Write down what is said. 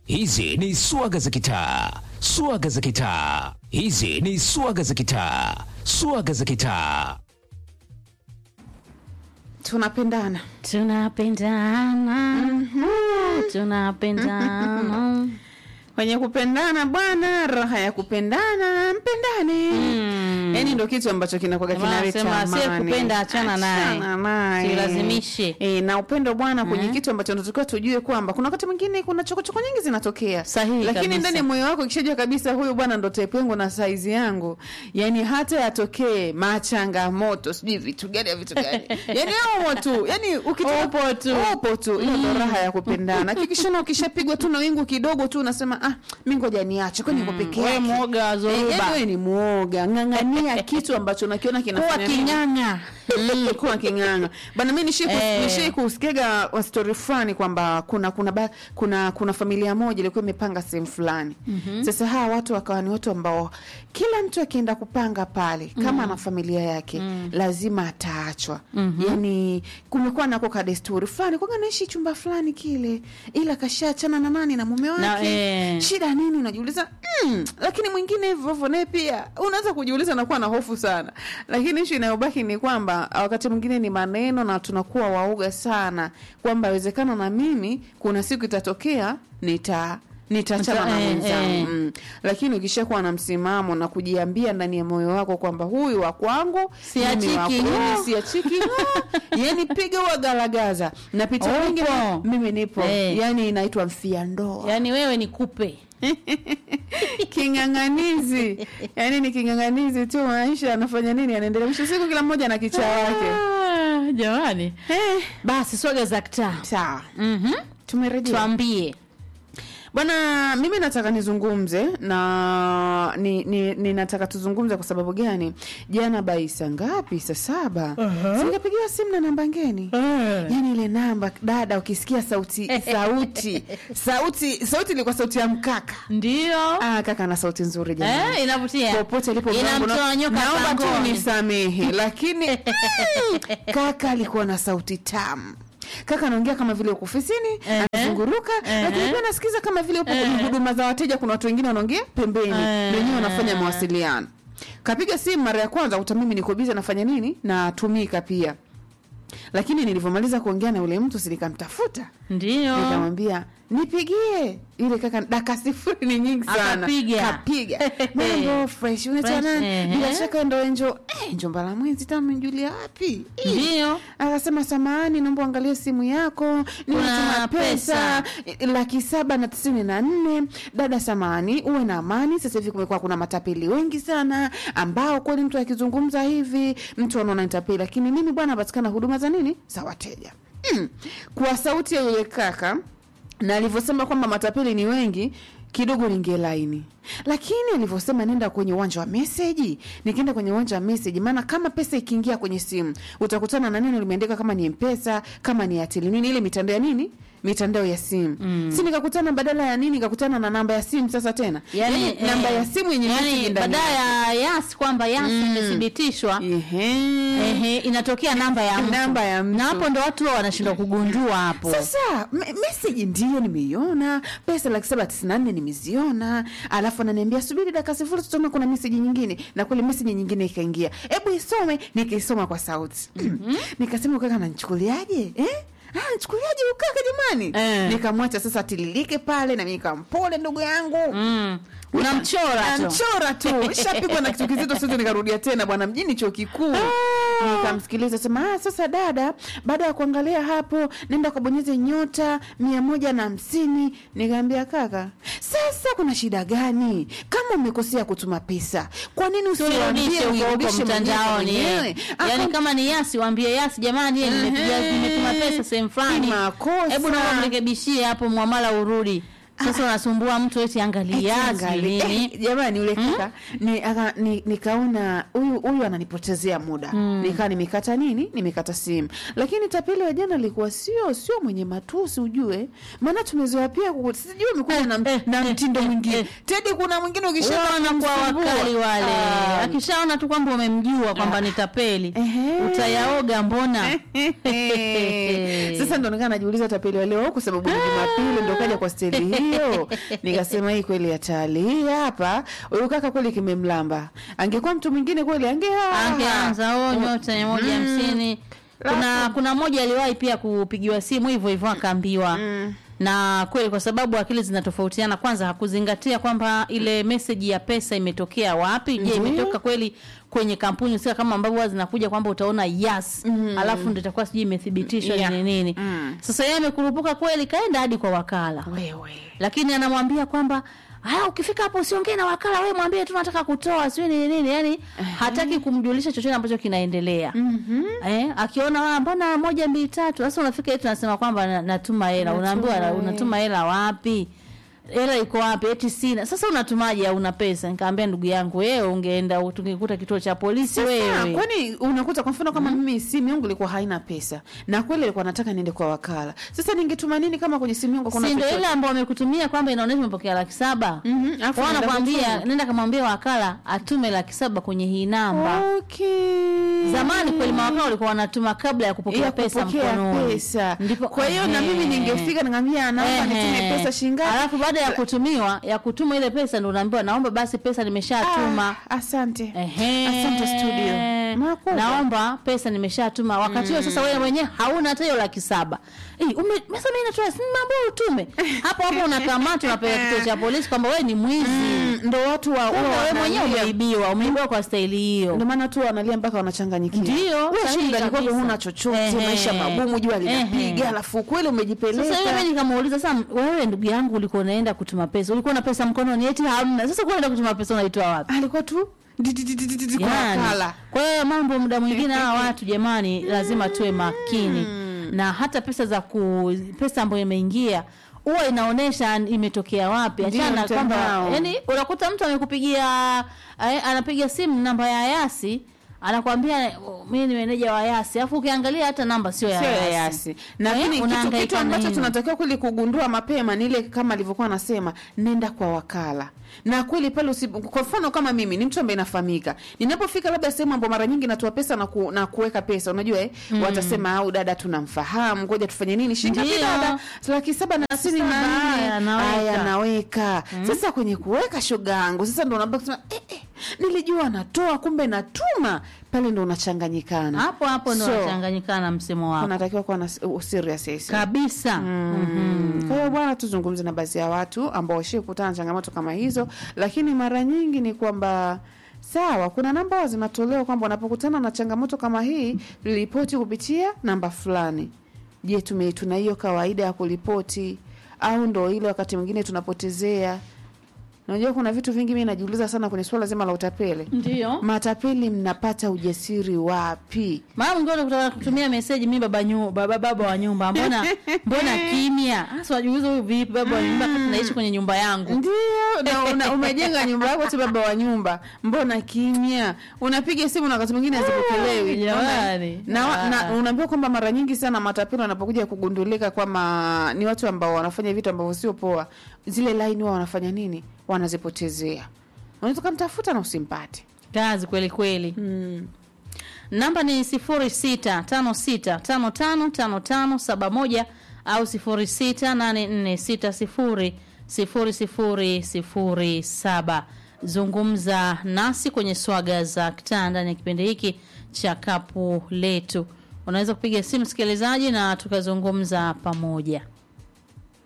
Hizi ni swaga za kitaa, swaga za kitaa. Hizi ni swaga za kitaa, swaga za kitaa. tunapendana tunapendana tunapendana kwenye kupendana bwana raha ya kupendana mpendane Mm. yaani ndo kitu ambacho kinakuwaga Jamaa kinaleta anasema, "Asiye amani. kupenda achana naye." Achana naye. Silazimishe. Eh, na upendo bwana kwenye kitu ambacho tunatakiwa tujue kwamba kuna wakati mwingine kuna chokochoko nyingi zinatokea Sahihi lakini kabisa. ndani ya moyo wako ikishajua kabisa huyu bwana ndo type yangu na saizi yangu yani hata yatokee machangamoto sijui vitu gani ya vitu gani yani umo tu yani ukitoka Upo tu. upo tu hiyo ndo raha ya kupendana kikishona ukishapigwa tu na wingu kidogo tu unasema ah mi ngoja niache kwani niko peke wewe yake mwoga wa Eh, zoruba. yaani wewe ni mwoga ng'ang'ania kitu ambacho unakiona kuwa kinafanya nini? king'ang'a Mm, kuwa king'anga bana mi nishii Eh. nishii kusikiaga wa story fulani kwamba kuna kuna ba, kuna kuna familia moja ilikuwa imepanga sehemu fulani sasa hawa watu wakawa ni watu ambao kila mtu akienda kupanga pale kama ana familia yake lazima ataachwa yani kumekuwa nako ka desturi fulani kwaga naishi chumba fulani kile ila kashaachana na nani na mume wake Na, eh. shida nini unajiuliza mm, lakini mwingine hivyo hivyo naye pia unaweza kujiuliza nakuwa na hofu sana lakini ishu inayobaki ni kwamba wakati mwingine ni maneno na tunakuwa waoga sana kwamba awezekana na mimi kuna siku itatokea nita nitaachana na Eh, mwenzangu eh. mm. lakini ukishakuwa na msimamo na kujiambia ndani ya moyo wako kwamba huyu wa kwangu Siachiki, mimi wa ng'o. kwenu, siachiki ng'o. yani piga wagalagaza na picha Upo. nyingi mimi nipo Eh. yani inaitwa mfia ndoa yaani wewe ni kupe king'ang'anizi yani ni king'ang'anizi tu maisha anafanya nini anaendelea mwisho siku kila mmoja na kichaa wake Ah, jamani Eh, basi swaga za kitaa sawa Mhm. tumerejea tuambie bwana mimi nataka nizungumze na ni, ni, ni nataka tuzungumze kwa sababu gani jana bai saa ngapi saa saba uh-huh. singepigiwa simu na namba ngeni yani ile namba dada ukisikia sauti sauti sauti sauti ilikuwa sauti ya mkaka ndio ah, kaka na sauti nzuri jamani eh, inavutia popote alipo inamtoa mlango, nyoka naomba tu pangoni. nisamehe lakini mm, kaka alikuwa na sauti tamu kaka anaongea kama vile uko ofisini Ehe. anazunguruka Ehe. lakini pia nasikiza kama vile upo kwenye Ehe. huduma za wateja kuna watu wengine wanaongea pembeni Ehe. wenyewe wanafanya mawasiliano kapiga simu mara ya kwanza kuta mimi niko biza nafanya nini natumika pia lakini nilivyomaliza kuongea na yule mtu sinikamtafuta ndio nikamwambia nipigie yule kaka daka sifuri ni nyingi sana Akapiga. kapiga mambo fresh unaitwa Fresh, nani ehe. bila shaka ndo enjo eh, enjo mbala mwenzi tama mjulia wapi Eh. ndio akasema samahani naomba uangalie simu yako nimetuma pesa. pesa eh, laki saba na tisini na nne dada samahani uwe na amani sasa hivi kumekuwa kuna matapeli wengi sana ambao kweli mtu akizungumza hivi mtu anaona nitapeli lakini mimi bwana napatikana huduma za nini za wateja mm. kwa sauti ya yule kaka na alivyosema kwamba matapeli ni wengi kidogo ningelaini lakini alivyosema nenda kwenye uwanja wa meseji nikienda kwenye uwanja wa meseji maana kama pesa ikiingia kwenye simu utakutana na neno limeandika kama ni mpesa kama ni atili nini ile mitandao ya nini mitandao ya simu mm. si nikakutana badala ya nini nikakutana na namba ya simu sasa tena yani, Yaani namba ya simu yenye message yani ndani baada ya yas kwamba yas imethibitishwa Ehe. ehe, inatokea namba ya mtu. Namba ya mtu. na hapo ndo watu huwa wanashindwa kugundua hapo sasa me- meseji ndiyo nimeiona pesa laki saba tisini na nne nimeziona alafu ananiambia subiri dakika sifuri tusome kuna meseji nyingine na kweli meseji nyingine ikaingia hebu isome nikaisoma kwa sauti nikasema ukaka nanchukuliaje eh? Ah, nchukuliaje ukaka jamani Eh. nikamwacha sasa atililike pale na mimi nikampole ndugu yangu mm. unamchora tu namchora tu shapigwa na kitu kizito siwezi nikarudia tena bwana mjini chuo kikuu nikamsikiliza sema ah, sasa dada baada ya kuangalia hapo nenda kabonyeze nyota mia moja na hamsini nikaambia kaka sasa kuna shida gani kama umekosea kutuma pesa kwa nini usiambie turudishe huko huko uirudishe mtandaoni mwenyewe eh. Aka- yani kama ni yasi waambie yasi jamani eh, nimepiga Ehe. nimetuma pesa sehemu fulani Ni makosa. hebu naomba mrekebishie hapo mwamala urudi sasa unasumbua mtu eti angalia Eti yasi angali- nini eh, jamani yule kaka ni, aka- ni, nikaona huyu huyu ananipotezea muda nikaa nimekata nini nimekata simu lakini tapeli wa jana alikuwa sio sio mwenye matusi ujue maana tumezoea pia ku- sijui amekuja na, eh, na eh, mtindo eh, mwingine eh. tedi kuna mwingine Huwa ukishaanza wanakuwa kumsumbua, wakali wale ah, akishaona tu kwamba umemjua kwamba ni tapeli Ehe. utayaoga mbona sasa ndo nikaa najiuliza tapeli wa leo kwa sababu ni jumapili ndo kaja kwa steli hii hiyo nikasema hii kweli hatari hii hapa huyu kaka kweli kimemlamba angekuwa mtu mwingine kweli ange angeanza o nyota mia moja hamsini kuna Alafu- kuna mmoja aliwahi pia kupigiwa simu hivyo hivyo akaambiwa na kweli kwa sababu akili zinatofautiana kwanza hakuzingatia kwamba ile meseji ya pesa imetokea wapi je Ndiyo. imetoka kweli kwenye kampuni sio kama ambavyo huwa zinakuja kwamba utaona yes alafu ndo itakuwa sijui imethibitishwa Yeah. ni nini Mm. sasa yeye amekurupuka kweli kaenda hadi kwa wakala wewe lakini anamwambia kwamba haya ukifika hapo usiongee na wakala wewe mwambie tu nataka kutoa sio nini nini yani hataki kumjulisha chochote ambacho kinaendelea Mhm. eh, akiona "Ah, mbona moja mbili tatu sasa unafika yetu nasema kwamba na- natuma hela unaambiwa Natuma unatuma hela wapi hela iko wapi eti sina sasa unatumaje una pesa nikaambia ndugu yangu wewe ungeenda tungekuta kituo cha polisi Sasa, wewe kwani unakuta kwa mfano kama mimi simu yangu ilikuwa haina pesa na kweli ilikuwa nataka niende kwa wakala sasa ningetuma nini kama kwenye simu yangu kuna si ndo chochote? ile ambao wamekutumia kwamba inaonyesha umepokea laki saba Mhm, alafu Wao naenda wanakwambia kutuma. nenda kamwambia wakala atume laki saba kwenye hii namba okay. zamani kweli mawakala walikuwa wanatuma kabla ya kupokea ya pesa kupokea mkononi pesa. Ndipo- kwa hiyo na mimi Ehe. ningefika ningamia naomba nitume Ehe. pesa shingapi alafu baada ya kutumiwa ya kutuma ile pesa ndo unaambiwa naomba basi pesa nimeshatuma Ah, asante Ehe. asante studio Makubwa. naomba pesa nimeshatuma wakati huo sasa wewe mwenyewe hauna hata hiyo laki saba Eh, ume- sasa mimi natoa si mambo utume hapo hapo unakamatwa unapeleka kituo cha polisi kwamba wewe ni mwizi Mm, ndo watu wa Kumbe huwa wewe mwenyewe wanalia. umeibiwa umeibiwa kwa staili hiyo ndio maana tu wanalia mpaka wanachanganyikiwa Ndio, Wewe sahihi shinda ni kwamba kabisa. huna chochote Ehe. maisha magumu jua linapiga Ehe. alafu kweli umejipeleka sasa yule mimi nikamuuliza sasa wewe ndugu yangu ulikuwa unaenda kutuma pesa ulikuwa na pesa mkononi eti hamna sasa kwa unaenda kutuma pesa unaitoa wapi alikuwa tu di- di- di- di- di- di- kwa yani, wakala kwa hiyo mambo muda mwingine hawa watu jamani lazima tuwe makini na hata pesa za ku pesa ambayo imeingia huwa inaonyesha imetokea wapi Ndio, achana kwamba mtandao. yani unakuta mtu amekupigia eh, anapiga simu namba ya yasi anakwambia "Oh, mimi ni meneja wa yasi alafu ukiangalia hata namba sio ya sio ya yasi yasi lakini kitu, unahangaika kitu na ambacho nini? tunatakiwa kweli kugundua mapema ni ile kama alivyokuwa anasema nenda kwa wakala na kweli pale usi, kwa mfano kama mimi ni mtu ambaye nafahamika ninapofika labda sehemu ambayo mara nyingi natoa pesa na, ku, na kuweka pesa unajua eh, watasema au dada tunamfahamu ngoja tufanye nini shilingi ngapi Ndio. dada laki saba na tisini na saba, nne haya, naweka. haya naweka sasa kwenye kuweka shoga yangu sasa ndo unabaki kusema eh, eh, nilijua natoa kumbe natuma pale ndo unachanganyikana hapo hapo ndo So, unachanganyikana na msemo wako unatakiwa kuwa na s- u- serious yes. kabisa Mm. Kwa hiyo bwana, tuzungumze na baadhi ya watu ambao washie kukutana na changamoto kama hizo, lakini mara nyingi ni kwamba sawa, kuna namba huwa zinatolewa kwamba unapokutana na changamoto kama hii, ripoti kupitia namba fulani. Je, tume tuna hiyo kawaida ya kuripoti au ndo ile wakati mwingine tunapotezea? Unajua kuna vitu vingi mimi najiuliza sana kwenye swala zima la utapeli. ndio Matapeli mnapata ujasiri wapi? mara mwingine unakutana kutumia meseji mi baba nyu, baba baba wa nyumba mbona mbona kimya hasa wajiuliza huyu vipi baba wa nyumba wakati naishi kwenye nyumba yangu Ndio, na una, umejenga nyumba yako tu baba wa nyumba, mbona kimya? Unapiga simu na wakati mwingine hazipokelewi. jamani. na, wa- na Ah. unaambiwa kwamba mara nyingi sana matapeli wanapokuja kugundulika kwamba ni watu ambao wanafanya vitu ambavyo sio poa, zile line huwa wanafanya nini? Wanazipotezea. Unaweza ukamtafuta na usimpate. kazi kweli kweli Mm. namba ni sifuri sita tano sita tano tano tano tano saba moja au sifuri sita nane nne sita sifuri sifuri sifuri sifuri saba zungumza nasi kwenye swaga za kitaa ndani ya kipindi hiki cha kapu letu unaweza kupiga simu msikilizaji na tukazungumza pamoja